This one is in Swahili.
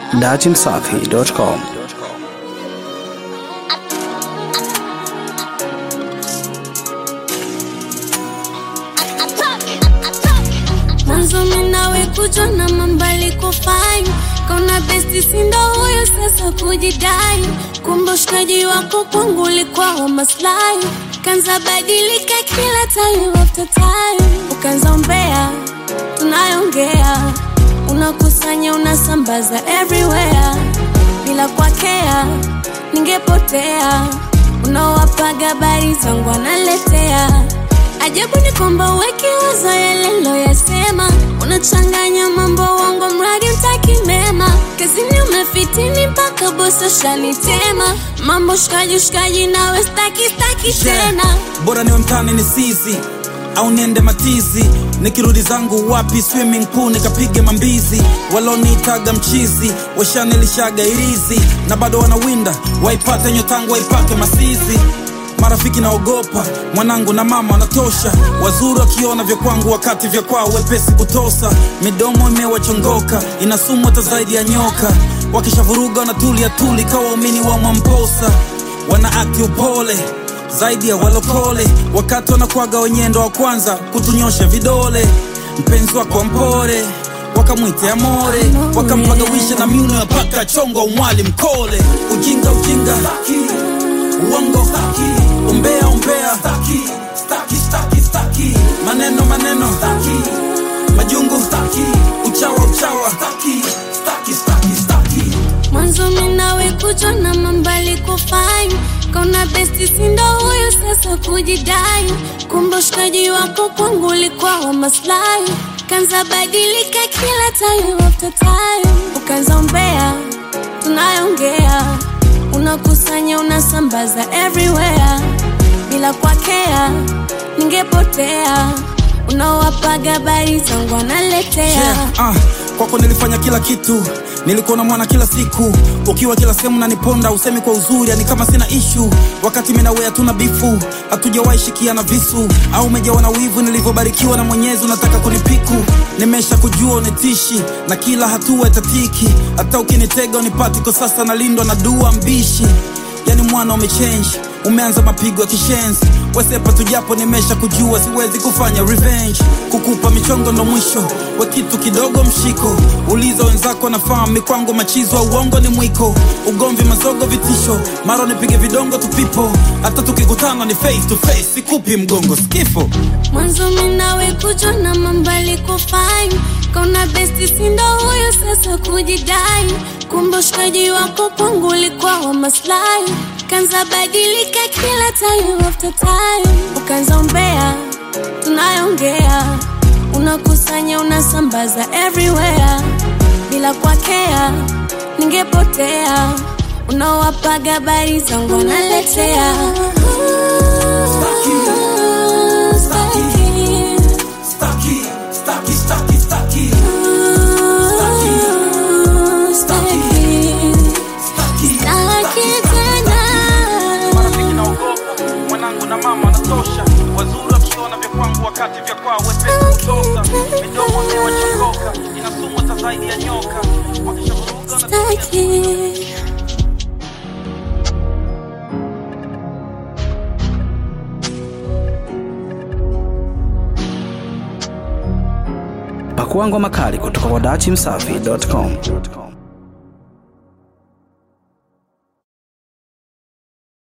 datimsafi.com. mwanzo minawe kujwa na mambali kufanya kauna besti sindo huyo sasa kujidai kumbe ushikaji wako kwangu ulikuwa wa maslahi kanza badilika kila time after time ukanza umbea tunayongea unakusanya unasambaza everywhere bila kwakea ningepotea unawapaga habari zangu analetea Ajabu ni kwamba uweki wazo yale loyasema, unachanganya mambo wangu mradi utaki mema. Kazini umefitini mpaka bosi shanitema, mambo shikaji shikaji, nawe staki staki tena. bora niwe mtani ni sizi au niende matizi nikirudi zangu wapi swimming pool nikapige mambizi waloniitaga mchizi washanilishaga irizi na bado wanawinda waipate nyotangu waipake masizi marafiki naogopa mwanangu na mama wanatosha wazuri wakiona vya kwangu wakati vya kwao wepesi kutosa midomo imewachongoka inasumu hata zaidi ya nyoka wakishavuruga wanatulia tuli kawa waumini wa mwamposa wana akti upole zaidi ya walokole wakati wanakwaga wenyendo wa kwanza kutunyosha vidole mpenzi wako mpore wakamwite amore wakampagawisha na miuno ya paka chongo umwali mkole ujinga ujinga uongo umbea umbea staki, staki, staki, staki. maneno maneno staki. majungu staki. uchawa uchawa staki, staki, staki, staki. Mwanzo minawe kujwa na mambali kufanya, kauna besti sindo huyo sasa kujidai. Kumbe ushikaji wako kwangu ulikuwa wa maslahi, kanza badilika kila time after time, ukanza umbea tunayongea unakusanya unasambaza everywhere bila kwakea ningepotea unawapaga habari zangu analetea yeah, ah, kwako nilifanya kila kitu nilikuwa na mwana kila siku ukiwa kila sehemu naniponda usemi kwa uzuri yani kama sina ishu wakati minawe hatuna bifu hatujawahi shikiana visu au umejawa na wivu nilivyobarikiwa na mwenyezi unataka kunipiku nimesha kujua unitishi na kila hatua itatiki hata ukinitega unipati kwa sasa nalindwa na dua mbishi yani mwana umechange umeanza mapigo ya kishenzi wesepa tujapo nimesha kujua siwezi kufanya revenge kukupa michongo ndo mwisho we kitu kidogo mshiko uliza wenzako nafahamu mikwangu machizo wa uongo ni mwiko ugomvi mazogo vitisho mara nipige vidongo tupipo hata tukikutana ni face to face sikupi mgongo skifo mwanzo minawe kujwa na mambali kufanya kauna besti sindo huyo sasa kujidai kumbe ushikaji wako kwangu ulikuwa wa maslahi kanza badilika kila time after time ukanza umbea tunayongea unakusanya unasambaza everywhere bila kwakea ningepotea unawapaga habari zangu analetea Staki, staki, staki, staki. marafiki naogopa mwanangu na mama anatosha wazuri wakiona vya kwangu wakati vya kwao wepesi kutosa midomo imewachongoka inasumu hata zaidi ya nyoka wakishavuruga wanatulia Pakua ngoma kali kutoka kwa datimsafi.com.